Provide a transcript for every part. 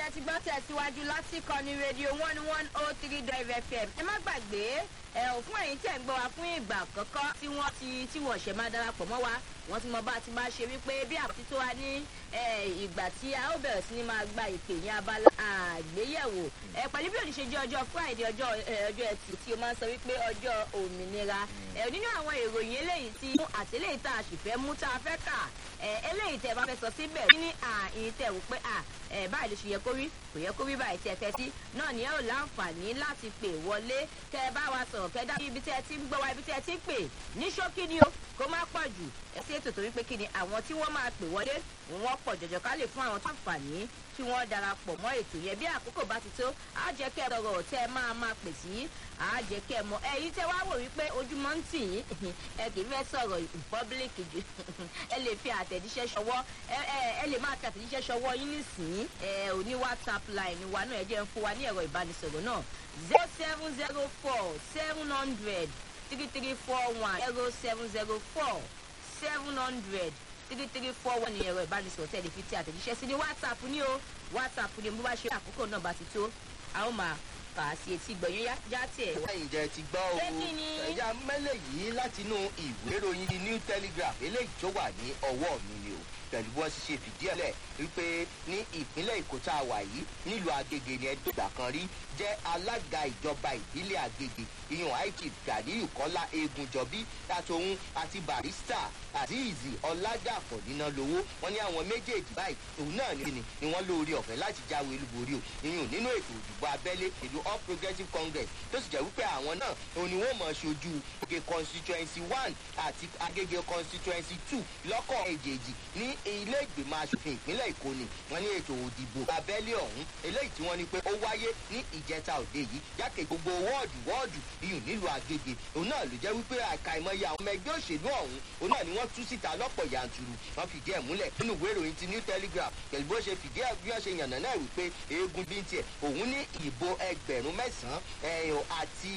tẹ́ ti gbọ́ tẹ̀síwájú lásìkò ní rédíò one one oh three drive fm ẹ má gbàgbé ẹ ò fún ẹ̀yin tẹ̀ ń gbọ́ wa fún ìgbà àkọ́kọ́ tí wọ́n ti tí wọ́n ṣẹ̀ máa darapọ̀ mọ́ wa wọ́n ti mọ bá a ti máa ṣe wípé bí àti tó wa ní ìgbà tí a ó bẹ̀rẹ̀ sí ni máa gba ìpè ní abala àgbéyẹ̀wò ẹ pẹ̀lú bí òní ṣe jẹ́ ọjọ́ friday ọjọ́ ọjọ́ ẹtì tí o máa ń sọ wípé ọjọ́ òmìnira ẹ nínú àwọn ìròyìn eléyìí tí àtìlẹ́yìn tá a sì fẹ́ mú tá a fẹ́ kà ẹ eléyìí tẹ bá fẹ́ sọ síbẹ̀ ní àyìn tẹ̀ wò pé ẹ báyìí ló ṣe yẹ kó rí kò yẹ kó rí báyìí tẹ fẹ́ sí náà ni ẹ ò láǹfààní láti pè wọlé kẹ ẹ bá wa sọ̀rọ̀ kẹ dá ibi tẹ ẹ ti ń gbọ́ wa ibi tẹ ẹ ti ń pè ní ṣókí ni o kó má pọ̀ jù ẹ sí ètò torí pé kí ni àwọn tí wọ́n máa pè wọlé wọ́n pọ̀ jọjọ ká lè fún àwọn tó àǹfààní kí wọ́n darapọ̀ mọ́ ètò yẹn bí àkókò bá ti tó á jẹ́ kẹ́ ẹ sọ̀rọ̀ tẹ́ ẹ máa máa pè sí á jẹ́ kẹ́ ẹ mọ ẹ̀yin tẹ́ wá wò wípé ojúmọ́ ń tì yín ẹ kì í fẹ́ sọ̀rọ̀ public jù ẹ lè fi àtẹ̀jíṣẹ́ ṣọwọ́ ẹ lè máa fi àtẹ̀jíṣẹ́ ṣọwọ́ yín nísìnyí ẹ ò ní whatsapp line wa náà ẹ jẹ́ ń fún wa ní ẹ̀rọ ìbánisọ̀rọ̀ náà zero seven zero four seven hundred three three four one zero seven zero four seven hundred three three four one ní ẹ̀rọ ìbánisọ̀rọ̀ tẹ̀lé fi ti àtẹ̀jíṣẹ́ sí ní whatsapp ní o whatsapp ní bó bá ṣe àkókò náà bá ti tó a ó máa kà á sí etí gbọ̀nyún já tiẹ̀ wá. ẹ̀yin jẹ́ ti gbọ́ o ẹ̀yà mẹ́lẹ̀ yìí látinú ìwé ìròyìn the new telegraph eléyìí tó wà ní ọwọ́ mi ni o pẹ̀lú bí wọ́n ti ṣe fìdí ẹ̀ lẹ̀ wípé ní ìpínlẹ̀ èkó tá a wà yìí nílùú agége ni ẹjọ́ ìgbà kan rí jẹ́ alága ìjọba ìbílẹ̀ agége ìyọ̀n it gàdíyù kọ́lá egunjọbí àtòun àti barista azeez ọ̀làdàpọ̀ níná lówó wọn ní àwọn méjèèjì báyìí òun náà ní ni ni wọ́n lóore ọ̀fẹ́ láti jáwé olúborí o ìyọ̀n nínú ètò òdìbò abẹ́lé ìlú all progressive congress tó sì jẹ́ wípé àwọn náà òun ni wọ́n mọ̀ ṣojú agége constituency one àti agége constituency two lọ́kọ̀ èjèèjì ní ilé ìgbìmọ̀ asòfin ìpínlẹ̀ èkó ni wọ́n ní ètò òdìbò abẹ́lé ọ̀hún eléyìí tí wọ́n ní pé ó wáyé ní ìjẹta òde yìí jákè gbogbo wọ́ọ̀dù wọ́ọ̀dù iyùn nílùú agége òun náà ló jẹ́ wípé àkàìmọye àwọn ọmọ ẹgbẹ́ òṣèlú ọ̀hún òun náà ni wọ́n tú síta lọ́pọ̀ yanturu wọ́n fìdí ẹ̀ múlẹ̀ nínú ìwé ìròyìn ti new telegraph pẹ̀lú bó ṣe fìdí ẹ̀ bí wọ́n ṣe yànnà náà wípé eégún bí ń tiẹ̀ òun ní ìbò ẹgbẹ̀rún mẹ́sàn-án àti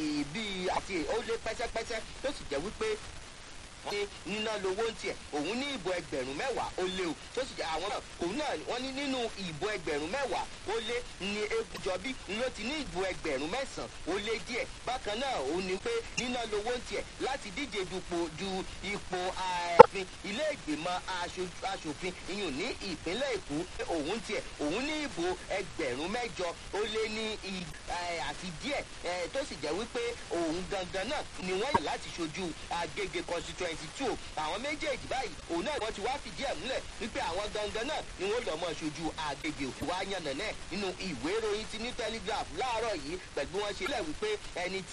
bíi àti ó lé pẹ́sẹ́pẹ́sẹ́ tó sì jẹ́ wípé ní níná lowó ń tiẹ̀ òun ní ìbò ẹgbẹ̀rún mẹ́wàá ó lé o tó sì jẹ́ àwọn náà òun náà wọ́n ní nínú ìbò ẹgbẹ̀rún mẹ́wàá ó lé ní egujọbí ló ti ní ìbò ẹgbẹ̀rún mẹ́sàn-án ó lé díẹ̀ bákan náà òun ní pé níná lowó ń tiẹ̀ láti díje dupò du ipò ààfin ilé ìgbìmọ̀ asòfin iyùn ní ìpínlẹ̀ èkó òun tiẹ̀ òun ní ìbò ẹgbẹ̀rún mẹ́jọ ó lé ní àti díẹ̀ tó sì jẹ́ wípé òun gangan náà ni wọ́n yàn láti ṣojú agége constituency twenty two àwọn méjèèjì báyìí òun náà wọ́n ti wá fìdí ẹ̀ múlẹ̀ wípé àwọn gangan náà ni wọ́n lọ́ mọ́ ṣojú àgbègbè òkú wa yànnà náà nínú ìwé ìròyìn ti ní telegraph láàárọ̀ yìí pẹ̀lú bí wọ́n ṣe lẹ̀ wípé ẹni